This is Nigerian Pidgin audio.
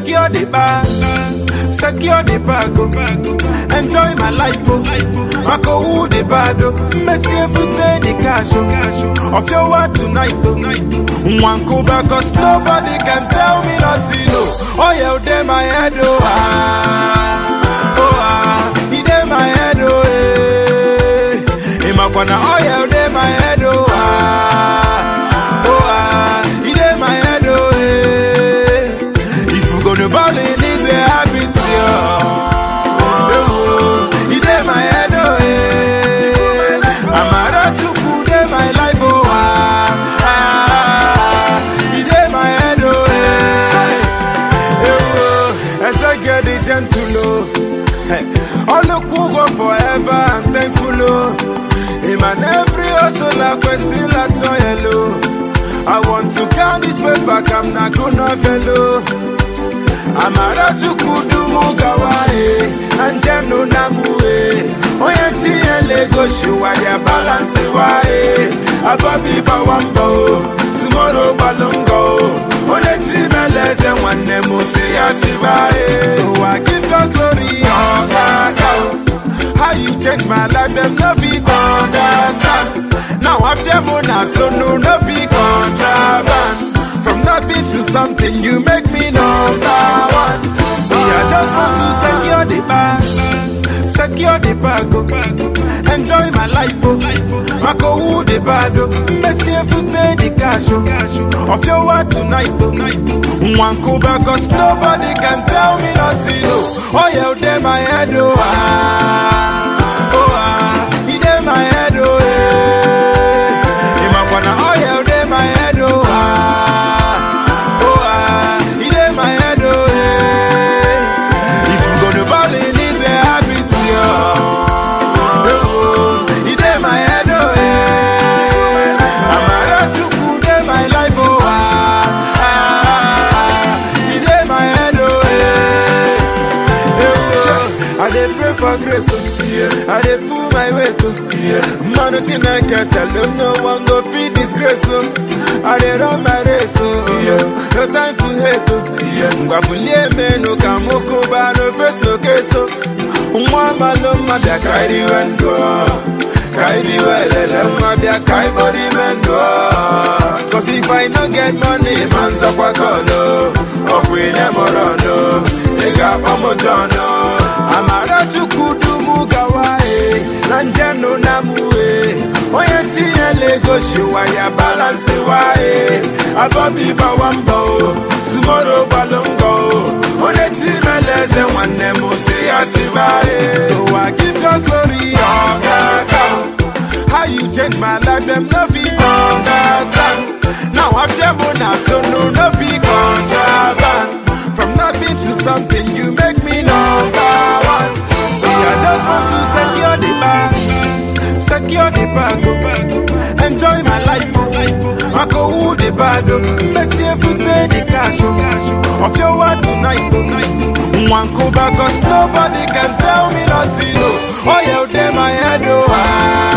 secure the bag, secure the bag, oh. enjoy my life, oh. I go who the bad, oh. Messi every day the cash, oh. Of your word tonight, oh. One go back, cause nobody can tell me nothing, oh. Oh yeah, they my head, oh. Ah, oh ah, he dey my head, oh. Eh. Imakwana, oh yeah, they my head, oh. Ah, oh ah, he dey my head, oh. Eh. If you gonna ball in, it's a habit, oh. Oh, he dey my head, oh. Eh. Amara Chukwu dey my life, oh. Ah, ah, he dey my head, oh. Eh. Oh, as I get the gentle, oh. Hey, all the cool go forever, I'm thankful, oh. Him and every hustle, I question, I joy, hello. I want to count this way back, I'm not gonna fellow. Amara chukudu mugawae, anjano namue. Oye tiye lego shiwa ya balance wae. Ababi bawambo, tomorrow balongo. One timeleze wanne musi ya chivae. So I give God glory, oh God. How you change my life, them no fit understand. Now after Mona, so no no be contraband. From nothing to something, you make me number one. See, I just want to secure the bag, secure the bag, oh. enjoy my life, oh. I go who the bad, oh. Messi every day the cash, oh. Of your word tonight, oh. One go back, cause nobody can tell me nothing, oh. Oh yeah, they my head, oh. Ah, oh ah, he dey my head, oh. Eh. Imakwana, oh yeah, they my head, oh. Ah, oh ah, he dey my head, oh. Eh. If you gonna ball in, it's a habit, oh. Oh, he dey my head, oh. Eh. Amara Chukwu dey my life, oh. Ah, ah, he dey my head, oh. Eh. I dey pray for grace, oh. I dey pull my weight, oh. Man, Chineke tell them no one go feed disgrace, oh. I dey run my race, oh. No time to hate, oh. Ngwabulie menu ka mukuba, no face, no case, oh. Nwa malo mabia kairi wendo, kairi welele mabia kai body mendo. Cause if I no get money, man's up a colo. Up with them orono, they got omojono. Amara chukudu mugawae, nanjano namue. Oye tiye lego shiwa ya balance wae. Abobi bawambo, tomorrow balongo. One timeleze wanne musi achibae. So I give your glory, oh God. How you change my life, them no fit understand. Now I'm Jemona, so no no be contraband. From nothing to something, you make me number one. See, I just want to secure the bag, secure the bag, oh. enjoy my life. Oh. I go who the bad, oh. Messi every day the cash, oh. of your word tonight. Oh. One go back, cause nobody can tell me nothing. Oh, oh yeah, they my head, oh. Ah.